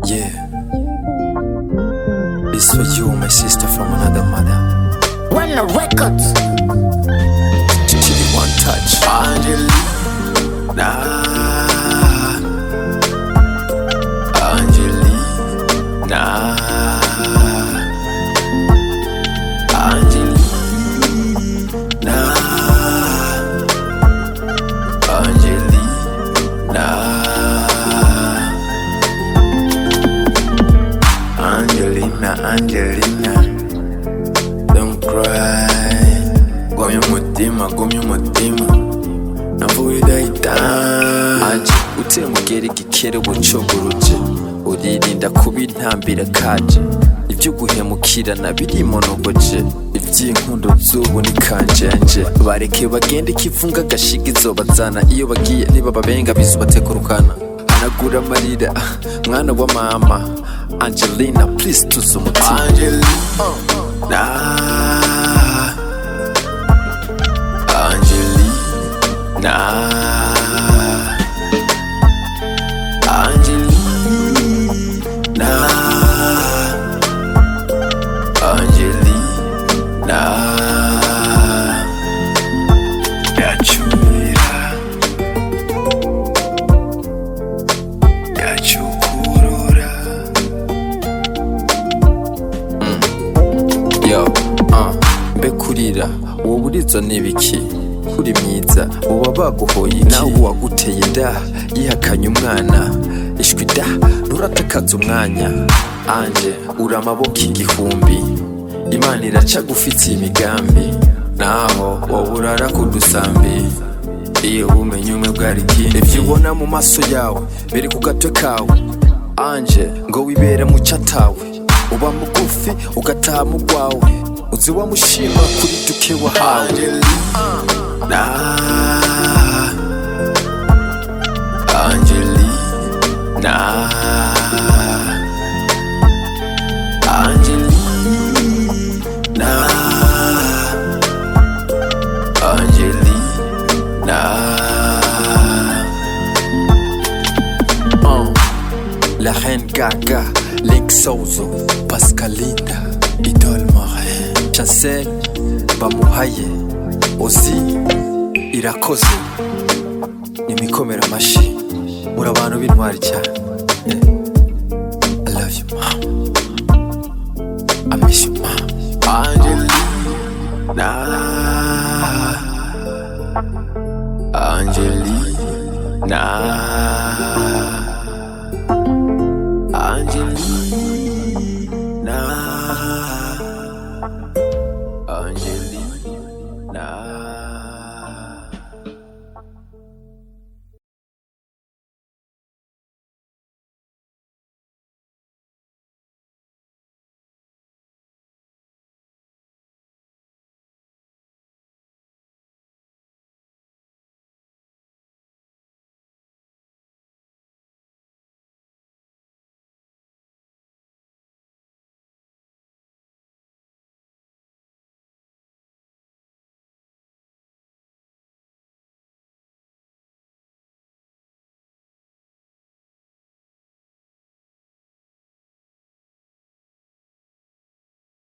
Yeah. This for you, my sister from another mother. Run the records. Chili one touch. Angelina Angelina Angelina Angelina Angelina Angelina Don't cry Gomya umutima gomya umutima navuye idahita Anje uteye umugeri gikere bucogoroje uririnda kuba intambira kaje ibyo guhemukirana birimonogoje iby'inkundo z'ubu ni kanjenje bareke bagende ikivunga gashiga izobazana iyo bagiye niba babenga bizubatekurukana hanagura amarira ah, mwana wa mama angelina please tuze umutima Angelina Angelina Angelina Angelina Yachumira Yachukurura yo uh, mbe kurira uwo burizo n'ibiki kuri myiza uba baguhoye iki nawe uwaguteye inda yihakanye umwana ishwi da nturatakaza umwanya anje uri amaboko igihumbi imana iraca gufitiye imigambi naho wowe urara ku dusambi iyo ubumenyi umwe bwari ikindi ibyo ubona mu maso yawe biri ku gatwe kawe anje ngo wibere mu cyatawe uba mugufi ugataha mu rwawe uzi wamushima kuri duke wahawe Angelina Angelina Angelina Angelina Uh, La Reine Gaga, Link Sozo, Pascalinda, Idol Morin, Chancel, Bamuhaye, Ozi, Irakoze, imikomera amashi, muri abantu b'intwari cyane. Eh, I love you, mom. I miss you, mom. Angelina